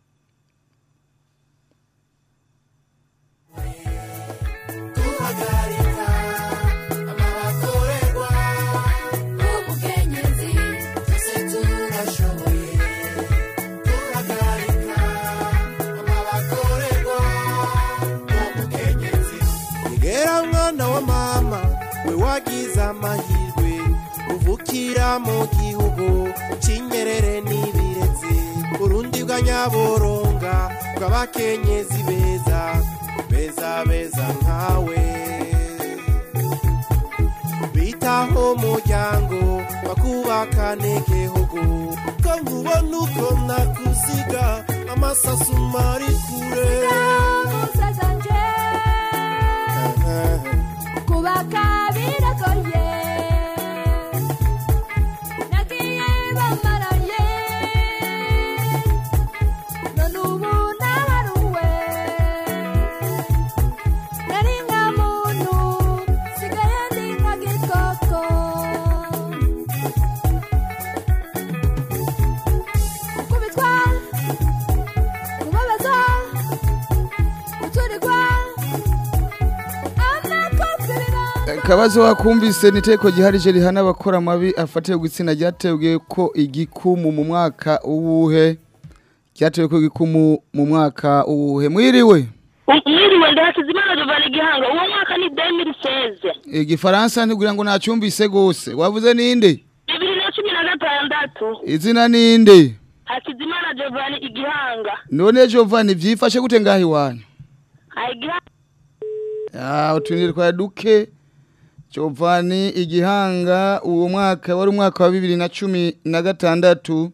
guhagarika amabakorerwa n'umukenyezi twese turashoboye guhagarika amabakorerwa n'umukenyezi Igera mwana wa mama we wagize amahirwe uvukira mu gihugu cy'inyerere n'ibirezi Burundi bwa nyaboronga bw'abakenyezi beza beza beza nkawe bitaho umuryango bakubakane igihugu ko nkubona uko nakuziga amasasu mari kure kubaka biragoye nagiye bamaraye none ubu nabaruwe nari nka muntu sigaye ndi nka gikoko gukubitwa kubabaza guturirwa amakoserera akabazo wakumvise ni iteko giharije rihana abakora amabi afatiye gitsina ryatewe ko igikumu mu mwaka uwuhe ryatewe ko igikumu mu mwaka uwuhe mwiriwe mwiriwe ndahakizimana jovana igihanga uwo mwaka ni demiri seze igifaransa ntigugira ngo nacyumvise gose wavuze ninde bibiri na cumi na gatandatu izina ninde hakizimana jovani igihanga none Giovanni vyifashe gute ngaho iwanyu igihanga Ah, utunire kwa duke Giovanni igihanga uwo mwaka wari umwaka wa bibiri na cumi na gatandatu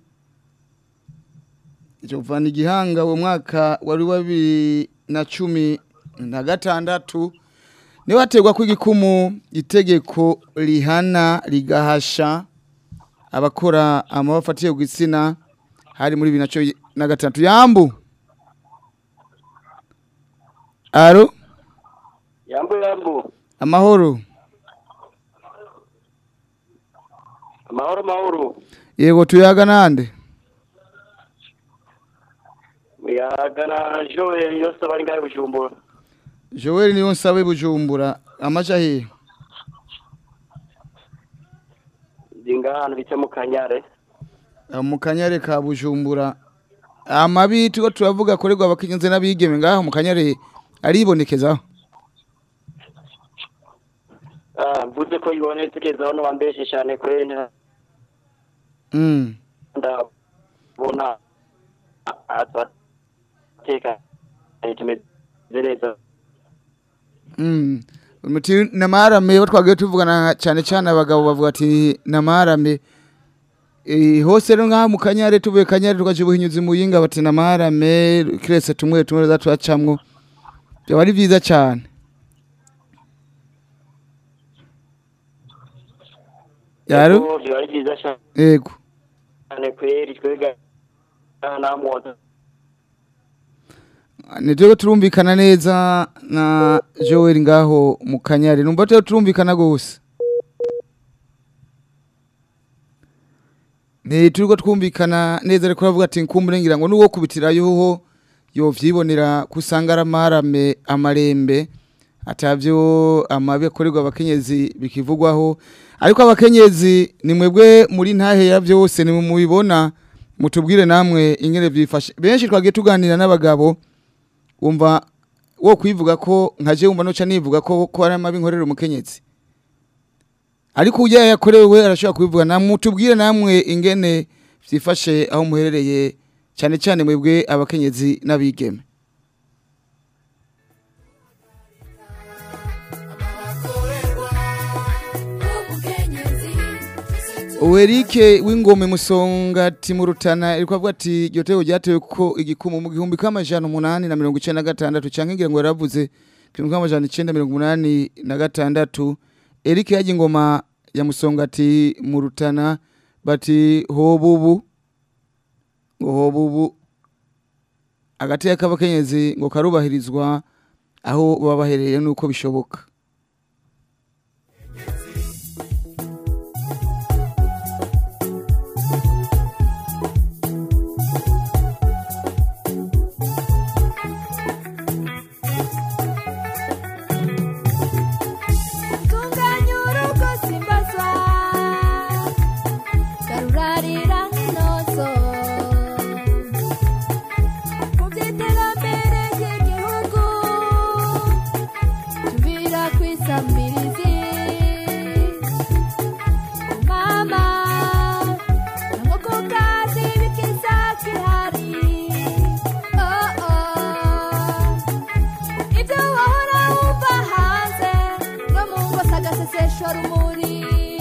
Giovanni igihanga uwo mwaka wari wa bibiri na cumi na gatandatu niwe hategwa ko igikumu itegeko rihana rigahasha abakora amabafatiye ku gitsina hari muri bibiri na cumi na gatandatu yambu aro yambu yambu amahoro amahoro mahoro yego tuyaga nande muyagana joel yose bari ngahe bujumbura joel niyo nsabe bujumbura amaja hehe ndi ngahantu bita mu kanyare Ah, mu kanyare ka bujumbura amabi turiko turavuga akorerwa abakenyezi n'abigeme ngaho mu kanyare aribonekezaho Ah, mvuze ko ibonetse kezaho no wambeshe cyane kwene mm. ndabona ateka tumeze neza Mm. Muti namarame bo twagiye tuvugana cyane cyane abagabo bavuga ati namarame Eh hose rero ngaha mu kanyare tuvuye kanyare tukaje buhinyuzi mu yinga bati namarame kirese tumwe tumwe zatwacamwo byo ari byiza cyane Yaro Yego, biba ari byiza yego cyane kweri twega namwoza nitwe turumvikana neza na Joel ngaho mu kanyare numva tyo turumvikana gose ni turiko twumvikana neza ariko aravuga ati nkumburengira ngo nuwo kubitirayo ho yovyibonera kusanga aramarame amarembe atavyo amabi akorerwa abakenyezi bikivugwaho ariko abakenyezi ni mwebwe muri ntahe ya byose ni mubibona mutubwire namwe ingene byifashe benshi twagiye tuganira n'abagabo wumva wo kwivuga ko nkaje wumva noca nivuga ko ko ari amabi nkorera umukenyezi ariko ujya yakorewe arashobora kubivuga namwe tubwire namwe ingene byifashe aho muherereye cyane cyane mwebwe abakenyezi n'abigeme Uwerike w'ingome musongati mu rutana iriko avuga ati iryo teko ryatewe ko igikumu mu gihumbi k'amajana umunani na mirongo icenda na gatandatu canke ngira ngo yaravuze igihumbi k'amajana icenda mirongo umunani na gatandatu Eric yaje ingoma ya musongati mu rutana bati hobubu ngo hobubu agateka k'abakenyezi ngo karubahirizwa aho baba baherereye n'uko bishoboka tunganya urugo simbazwa garurarira nk'inozo mu by'iterambere ry'igihugu tubira kwisamirizi mama nk'uko kazi bikiza kihari oh oh ibyo wahora wumva hanze no mu ngo sagasesesho rumuri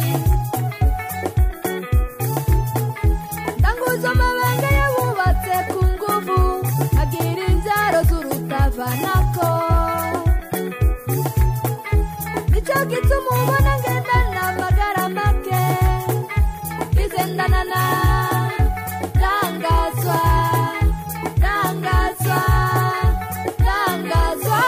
ndanguza amabanga yabubatse ku nguvu agira inzaro z'urutavanako nicyo gituma ubona ngendana amagara make izendanana rangazwa rangazwa rangazwa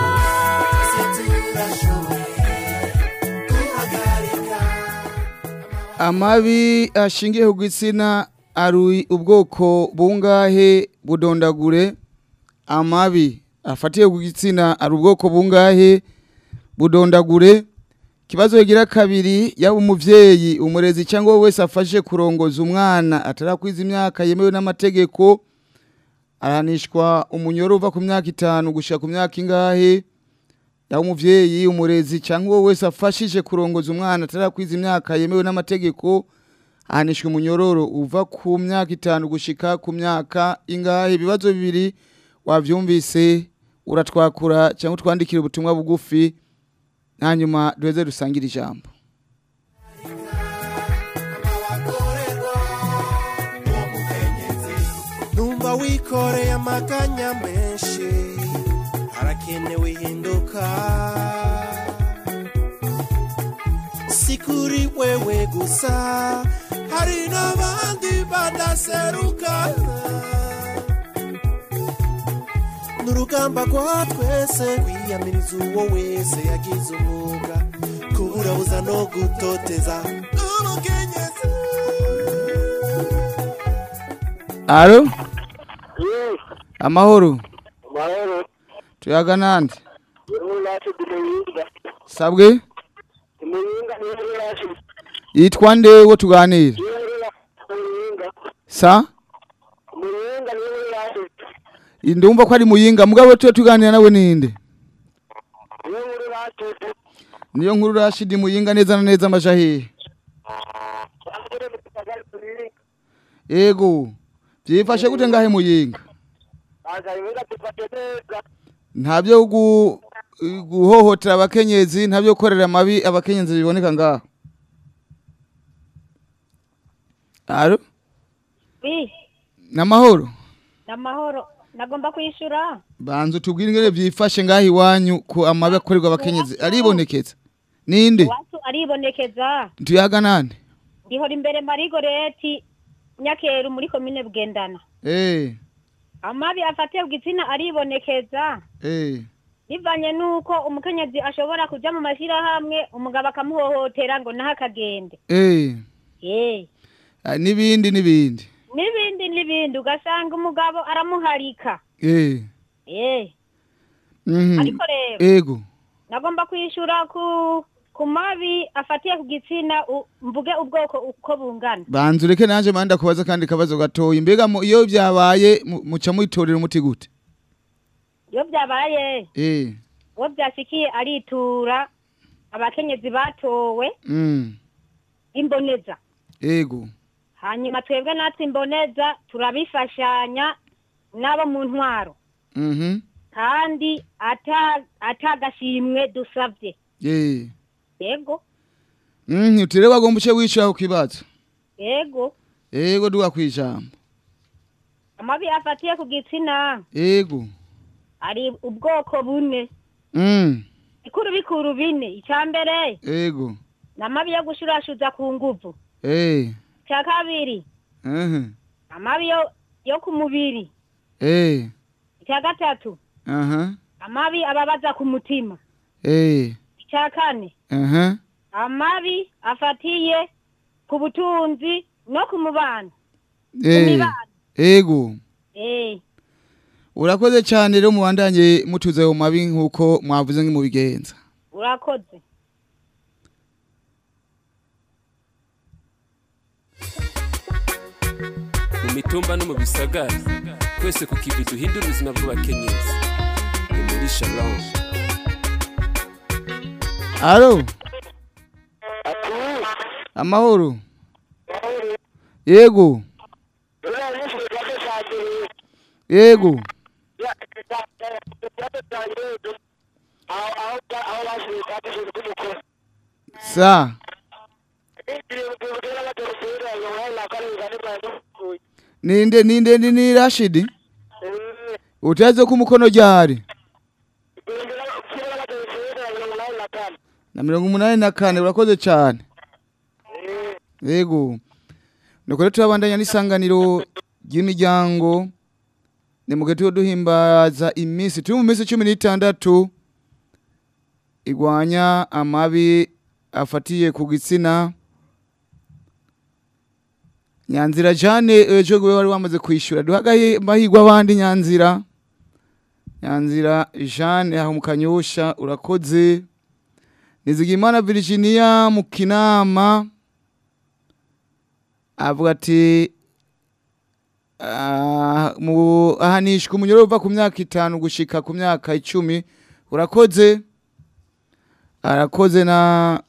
amabi ashingiye ku gitsina ari ubwoko bungahe budondagure amabi afatiye ku gitsina ari ubwoko bungahe budondagure ikibazo kigira kabiri yaba umuvyeyi umurezi cyangwa wowe wese afashe kurongoza umwana atarakwiza imyaka yemewe n'amategeko arahanishwa umunyoro uva ku myaka itanu gushika ku myaka ingahe yaba umuvyeyi umurezi cyangwa wowe wese afashije kurongoza umwana atarakwiza imyaka yemewe n'amategeko ahanishwa umunyororo uva ku myaka itanu gushika ku myaka ingahe ibibazo bibiri wavyumvise uratwakura cyangwa utwandikira ubutumwa bugufi hanyuma duheze dusangire ijambo numva wikoreye amaganya menshi harakenewe ihinduka si kuri wewe gusa hari n'abandi badaseruka n'urugamba rwa twese kwiyamiriza uwo wese yagize umwuga kuburabuza no gutoteza umukenyezi alo Yes, amahoro mahoro. tuyaga nande Yewe yacu dimuyinga. sabwe Dimuyinga niyo yacu. yitwa nde wo tuganira Yewe dimuyinga. sa Muyinga niyo yacu. ndumva ko ari muyinga mugabo tuye tuganira nawe ninde Yewe yacu. niyo nkuru rashidi muyinga neza na neza amaja hehe Amure mutagari turi. yego byifashe gute ngahe muyinga Aga yinga tufate neza. ntabyo gu- guhohotera abakenyezi ntabyo gukorera amabi abakenyezi biboneka ngaho alo bi namahoro namahoro nagomba kwishyura banza utubwire ingene byifashe ngaho iwanyu ku amabi akorerwa abakenyezi aribonekeza ninde iwacu aribonekeza tuyaga nande ndihora imbere marigoreti nyakeru muri komine bugendana eh amabi afatiye ku gitsina aribonekeza eh bivanye n'uko umukenyezi ashobora kuja mu mashyirahamwe umugabo akamuhohotera ngo naho akagende eh Eh, Ah, n'ibindi n'ibindi n'ibindi n'ibindi ugasanga umugabo aramuharika eh Eh, mhm ariko rero ego nagomba kwishyura ku ku mabi afatiye ku gitsina u- mvuge ubwoko uko bungana banza ureke nanje manda kubaza kandi kabazo gatoya mbega mu- iyo byabaye mu- muca mwitorera umuti gute iyo byabaye eh uwo byashikiye aritura abakenyezi batowe mm imboneza ego hanyuma twebwe natwe imboneza turabifashanya n'abo mu ntwaro mhm kandi ata atagashimwe dusabye eh yego mhm utire bagomba uce wicaho kibazo yego ego duga kwijambo amabi afatiye ku gitsina ego ari ubwoko bune mm bikuru bikuru bine icya mbere ego ni amabi yo gushurashuza ku nguvu eh icya kabiri mhm amabi yo yo ku mubiri eh icya gatatu aha amabi ababaza ku mutima eh icya kane aha amabi afatiye ku butunzi no ku mubano eh mibano. ego eh urakoze cyane rero mubandanye mutuze mu mabi nkuko mwavuze nk'imubigenza urakoze mu mitumba no mu bisagara twese ku kivi duhindura ubuzima bw'abakenyezi ni muri shalom alo amahoro yego yego sa ninde ninde ni ni rashidi utaze ko umukono ryari na mirongo umunani na kane urakoze cyane yego nuko rero turabandanya n'isanganiro ry'imiryango ni mu gihe duhimbaza iminsi turi mu minsi cumi n'itandatu igwanya amabi afatiye ku gitsina nyanzira jane ejo gwe wari wamaze kwishyura duhagaye amahirwe abandi nyanzira nyanzira jane aho mu kanyosha urakoze nizigimana virginia mu kinama avuga ati ah, mu ahanishwa umunyoro uva ku myaka itanu gushika ku myaka icumi urakoze arakoze na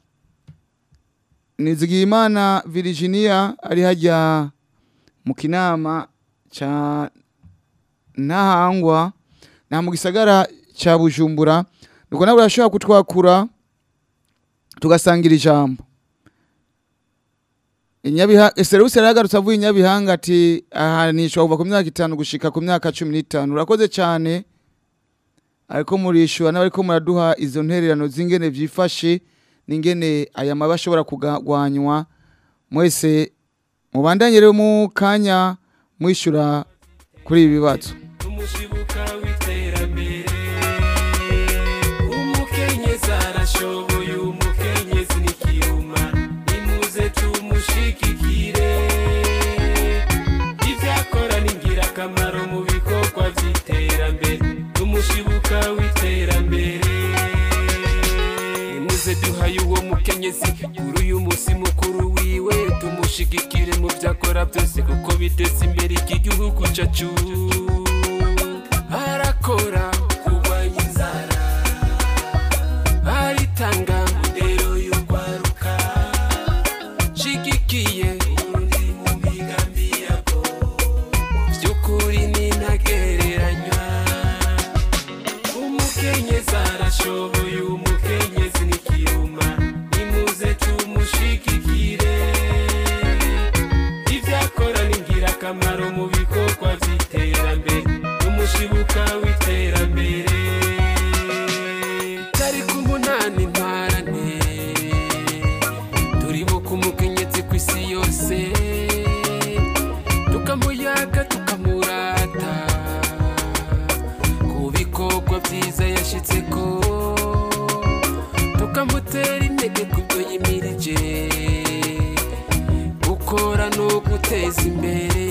nizigimana virginia ari hajya mu kinama ca ntahangwa na mu gisagara ca bujumbura nuko nawe urashobora kutwakura tugasangira ijambo Inyabiha Serewuse yaragarutse avuye Inyabihanga ati ahanishwa kuva ku myaka itanu gushika ku myaka cumi n'itanu urakoze cyane ariko murishura n'abariko muraduha izo ntererano z'ingene vyifashe n'ingene aya mabi ashobora kugwanywa mwese mubandanye rero mu kanya mwishura kuri ibi bibazo umushibuka w'iterambere umukenyezi arashoboye umukenyezi ni kiruma nimuze tumushigikire ivyakora ni ngirakamaro mu bikorwa vy'iterambere umushibuka w'iterambere nimuze duhaye uwo mukenyezi kuri uyu musi mukuru wiwe tumushigikire mu vyakora byose kuko biteza imbere iki gihugu cacu arakora kurwanya inzara aritanga ndero y'urwaruka shigikiye urundi mu migambi yako vy'ukuri ni ntagereranywa umukenyezi arashoboye umukenyezi ni kiruma nimuze tumushigikire ivyakora ni ngirakamaro mu bikorwa vy'iterambere umushibuka w'iterambere tariki umunani ntwarane turibuka umukenyezi ku isi yose tukamuyaga tukamurata ku bikorwa byiza yashitseko tukamutera intege kubyo yimirije gukora no guteza imbere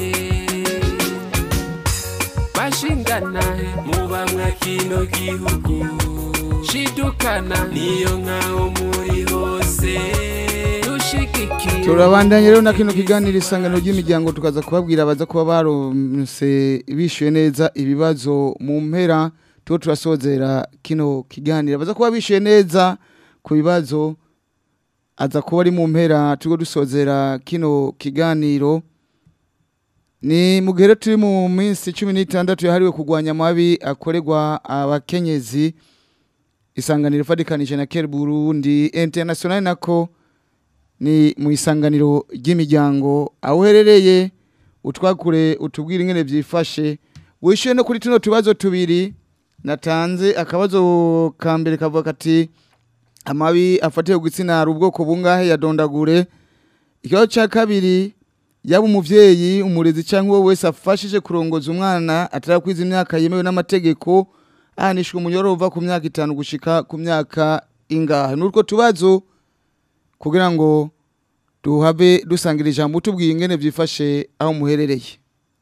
bashingana muba mwa kino gihugu shidukana niyo nkaho muri hose dushigikira turabandanya rero na kino kiganiro isanganiro ry'imiryango tukaza kubabwira abaza kuba baronse bishyuye neza ibibazo mu mpera tuba turasozera kino kiganiro abaza kuba bishyuye neza ku bibazo aza kuba ari mu mpera turiho dusozera kino kiganiro ni mu gihe rero turi mu minsi cumi n'itandatu yahariwe kurwanya amabi akorerwa abakenyezi isanganiro ifatikanije na kera burundi international nako ni mu isanganiro ry'imiryango aho uherereye utwakure utubwire ingene byifashe wishyuye no kuri tuno tubazo tubiri natanze akabazo ka mbere kavuga kati amabi afatiye ku gitsina hari ubwoko bungahe ya dondagure ikibazo cya kabiri yaba umuvyeyi umurezi cyangwa uwo wese afashije kurongoza umwana atarakwiza imyaka yemewe n'amategeko ahanishwa umunyororo uva ku myaka itanu gushika ku myaka ingahe n'utwo tubazo kugira ngo duhabe dusangira ijambo tubwiye ingene vyifashe aho muherereye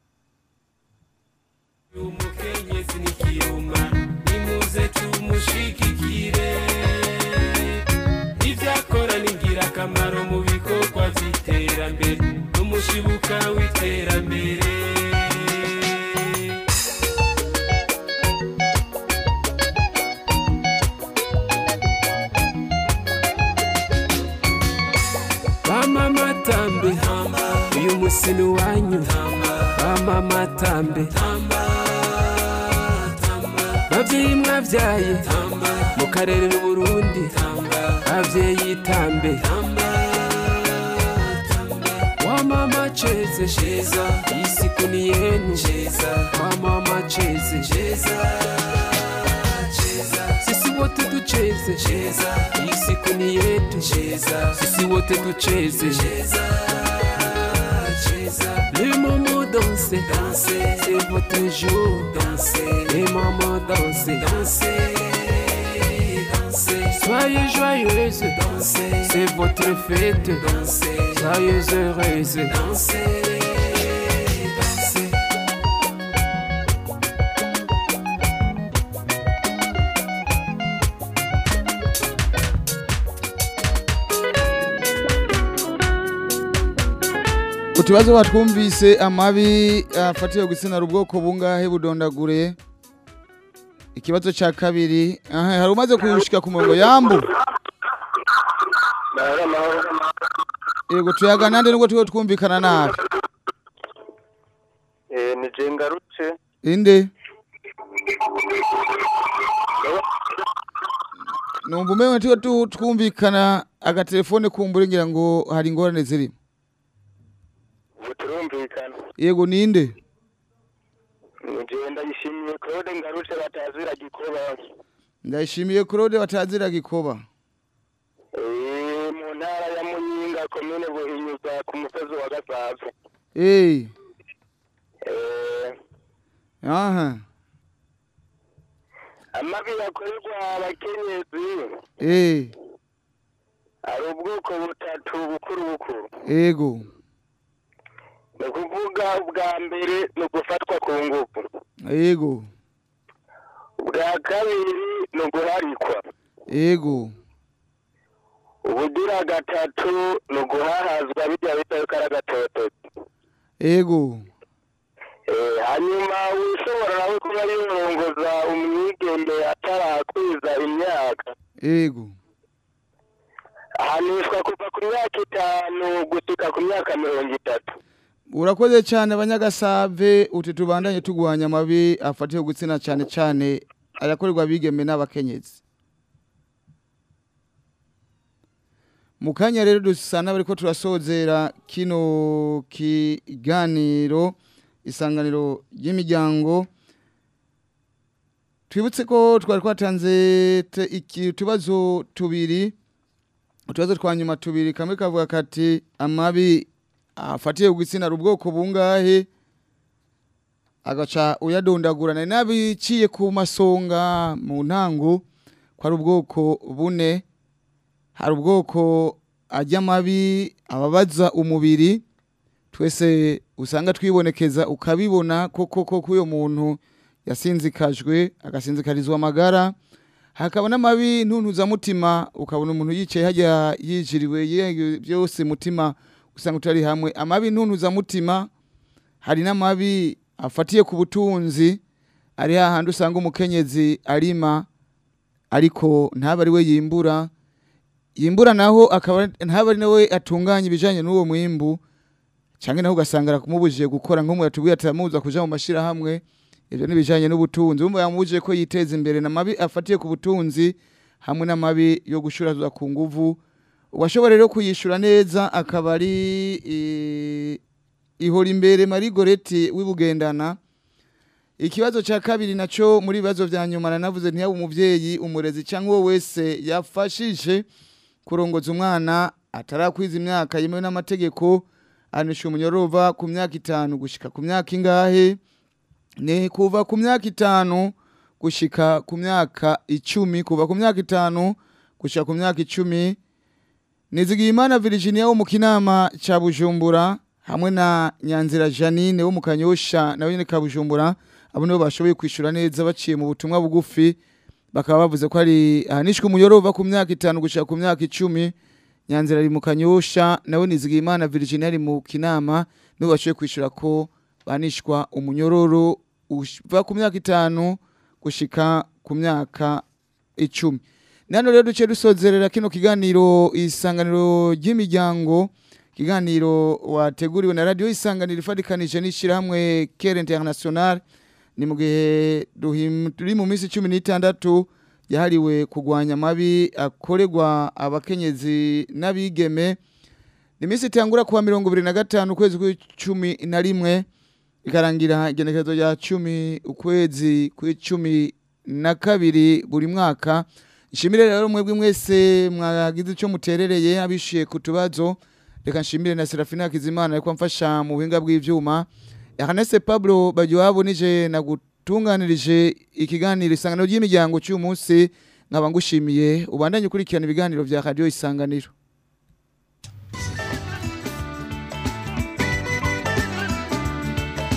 umukenyezi n'ikiruma nimuze tumushigikire ibyo akora ni ingirakamaro mu bikorwa by'iterambere n'umushibuka w'iterambere bama matambe uyu musi ni wanyu bama matambe babyeyi mwabyaye mu karere n'uburundi babyeyi tambe wamama cheze cheza iyi siku ni yenu wamama cheze sisi wote tucheze iyi siku ni yetu sisi wote tucheze Les moments dansez, dansez, c'est votre jour, dansez. Les moments dansez, dansez, dansez. Soyez joyeuses, dansez, c'est votre fête, dansez. Soyez heureuses, dansez, dansez. utubazo batwumvise amabi afatiwe gusina ubwoko bungahe budondagure ikibazo cya kabiri aha hari umaze kushika ku murongo yambu yego tuyaga nande nubwo turiho twumvikana nabi Eh, ni je ngarutse inde numva umewe turiho tu- twumvikana agatelefone kumbura ngira ngo hari ingorane zirimo ubu turumvikana yego ninde ni je ndayishimiye claude ngarutse batazira gikoba ndayishimiye claude batazira gikoba Eh, mu ntara ya muyinga komine buhinyuza ku musozi wa gasavu eee Eh, aha amabi yakorerwa abakenyezi eee hari ubwoko butatu bukuru bukuru ego ni ukuvuga ubwa mbere ni ugufatwa ku ngufu ego ubwa kabiri ni uguharikwa ego ubugira gatatu ni uguhahazwa bijya bita yuko ari agatototi ego Eh, hanyuma ushobora nawe kuba yorongoza umwigeme atarakwiza imyaka ego ahanishwa kuva ku myaka itanu gushika ku myaka mirongo itatu urakoze cyane abanyagasave uti tubandanye tugwanya amabi afatiwe gutsina cyane cyane ayakorerwa abigeme n'abakenyezi mu kanya rero dusa n'abariko turasozera kino kiganiro isanganiro ry'imiryango twibutse ko twari twatanze te- iki- utubazo tubiri utubazo twa nyuma tubiri kamwe kavuga kati amabi afatiye ku gitsina hari ubwoko bungahe agaca uyadondagurana n'abiciye ku masonga mu ntango ko ari ubwoko bune hari ubwoko ajya amabi ababaza umubiri twese usanga twibonekeza ukabibona koko koko uyo muntu yasinzikajwe agasinzikarizwa amagara hakaba n'amabi ntuntuzamutima ukabona umuntu yicaye hajya yijiriwe yewe byose mutima usanga utari hamwe amabi ntuntuzamutima hari n'amabi afatiye ku butunzi ari hahandi usanga umukenyezi arima ariko ntabe ari we yimbura yimbura naho akaba ntabe ari nawe atunganya ibijyanye n'uwo mwimbu cyangwa naho ugasanga aramubujije gukora nk'umwe yatubwiye atamuza kuja mu mashyirahamwe ibyo ni ibijyanye n'ubutunzi wumva yamubujije ko yiteza imbere n'amabi afatiye ku butunzi hamwe n'amabi yo gushuraza ku nguvu uwashobora rero kuyishyura neza akaba ari eh, ihora imbere marigoreti w'ibugendana ikibazo cya kabiri nacyo muri bibazo bya nyuma nanavuze ntiyaba umubyeyi umurezi cyangwa uwo wese yafashije kurongoza umwana atarakwiza imyaka yemewe n'amategeko anisha umunyororo uva ku myaka itanu gushika ku myaka ingahe ni kuva ku myaka itanu gushika ku myaka icumi kuva ku myaka itanu gushika ku myaka icumi Nizigiyimana Virginia wo mu kinama ca Bujumbura hamwe na Nyanzira Janine wo mu Kanyosha nawe nyene ka Bujumbura abo nibo bashoboye kwishura neza baciye mu butumwa bugufi bakaba bavuze ko ari ahanishwe umuyoro uva ku myaka itanu gushika ku myaka icumi Nyanzira ari mu Kanyosha nawe Nizigiyimana Virginia ari mu kinama nibo bashoboye kwishura ko banishwa umunyororo uva ku myaka itanu gushika ku myaka icumi nano rero duce dusozerera kino kiganiro isanganiro ry'imiryango kiganiro wateguriwe na radio isanganiro ifadikanije n'ishyirahamwe Care International ni mu gihe duhim- turi mu minsi cumi n'itandatu yahariwe kurwanya amabi akorerwa abakenyezi n'abigeme ni iminsi itangura kuwa mirongo ibiri na gatanu ukwezi kw'icumi na rimwe ikarangira igenekerezo rya cumi ukwezi kw'icumi na kabiri buri mwaka nshimire rero mwebwe mwese mwagize icyo muterereye abishiye ku tubazo reka nshimire na serafina hakizimana ariko amfasha mu buhinga bw'ibyuma Ernest Pablo Bagiwabo nije nagutunganirije ikiganiro isanganiro ry'imiryango cy'uyu munsi nkaba ngushimiye ubandanye ukurikirana ibiganiro bya radio isanganiro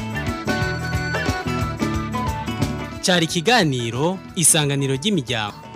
cyari ikiganiro isanganiro ry'imiryango